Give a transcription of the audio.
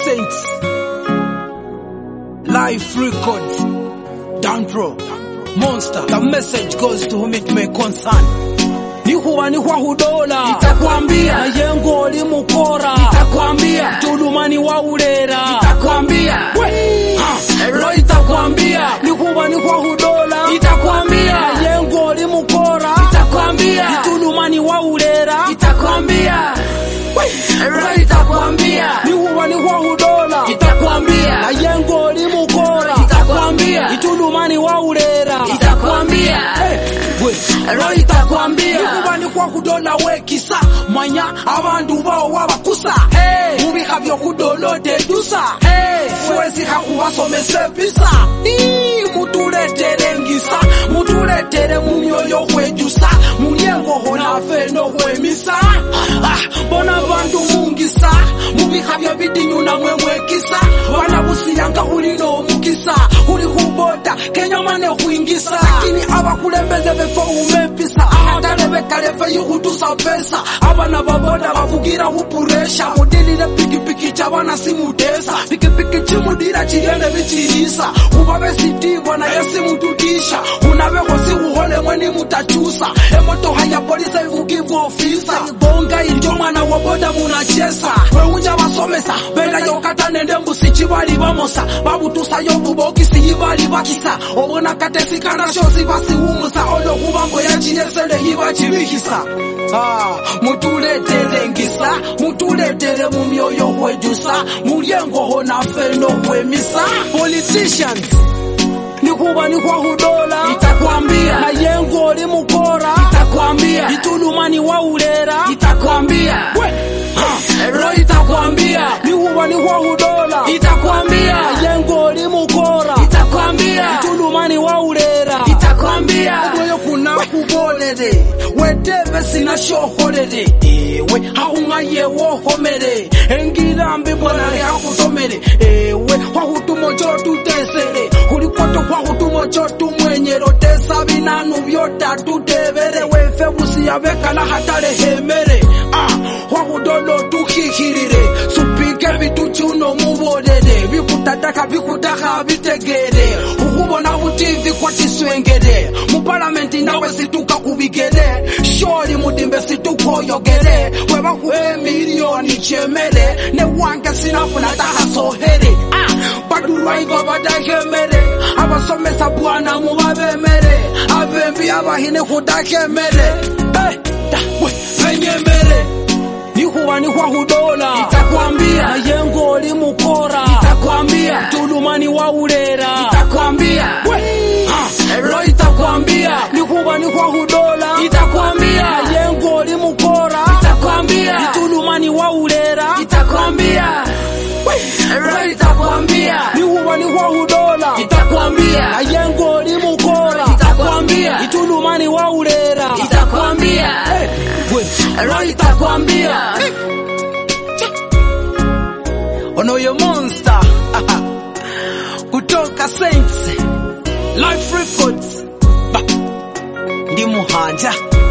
Saints. Life Records. Dan Pro. Monster. The message goes to whom it may concern. Ni huwa ni kwa hudola Nitakwambia. na yengo limukora Nitakwambia. tulumani wa ulera Nitakwambia. We. Ha. Ro itakwambia ni huwa ni kwa hudola Nitakwambia. na yengo limukora Nitakwambia. tulumani wa ulera Nitakwambia. Ro itakwambia. ni huwa ni kwa hudola Nitakwambia. na yengo limukora Nitakwambia. itulumani wa ulera Nitakwambia. Ro itakwambia. nikuba nikwa kudola wekisa manya abandu bawo wabakusa Hey. mubiha byokudolodedusa Hey. fuwezi hakubasomesa episa Ii, mutuletere ngisa mutuletere mumyoyo hwejusa mulyengoho nafe nohwemisa Ah, bona bandu mungisa mubiha byo bidinyu namwe mwekisa bana busiyanga huli nomukisa huli huboda kenyamane hwingisa lakini abakulembeze befe umepisa ahatalebekalefe yihutusa pesa abana baboda bavugira hupuresha mudilile pikipiki chabana simudesa pikipiki chimudira chiyene bichilisa ubabe sitibwa naye simutudisha unabeho siuhole mweni mutachusa emotoha ya polisa ikugibwa ofisa bonga ilyo mwana wa boda munachesa weunja basomesa bela yokata nende mbusi chibali bamosa babutusayo bubokisi yibali bakisa obona katesikana shosi basiwumusa olokubambo yachiyesele yibachibihisa Ah, mutuletere ngisa mutuletere mu myoyo hwejusa mulyengoho nafe nohwemisa politicians nikuba nikwa hudola Nitakwambia. na yengo limukora Nitakwambia. itulumani wa ulera Nitakwambia. We, Ro itakwambia. nikuba nikwa hudola Nitakwambia. na yengo limukora Nitakwambia. itulumani wa ulera Nitakwambia. oyo kuna kubolere wetebe sinashoholere ewe haunga yewohomere engirambi bwanale hakutomere ewe hwahutumo chotutesere hulikwoto hwahutumo chotumwenyero tesa binanu byotatutebere wefe busiya bekala hatalehemere ah, hwahudolo tuhihirire supike bituchuno mubolere bikutataka bikutaha bitegere ukubona butivi kwatiswengere mupalamenti nawe situka kubigere shori mudimbe situkoyogere webakuhe miliyoni chemere newange sinafuna tahasohere ah, badulwaigo badahemere abasomesa bwana mubabemere abembi abahine kudahemere eh, da, we, benyemere nihuwa nihwa hudola Nitakwambia. na yengo limukora Nitakwambia. tulumani wa ulera Nitakwambia. We, Ro itakwambia. nikuba nikwa hudola Nitakwambia. na yengo limukora Nitakwambia. tulumani wa ulera Nitakwambia. Ro itakwambia. nikuba nikwa hudola na Nitakwambia. yengo limukora Nitakwambia. tulumani wa ulera Nitakwambia. Ro itakwambia. ono yo monster kutoka Saints Life Records Ba. ndi muhanja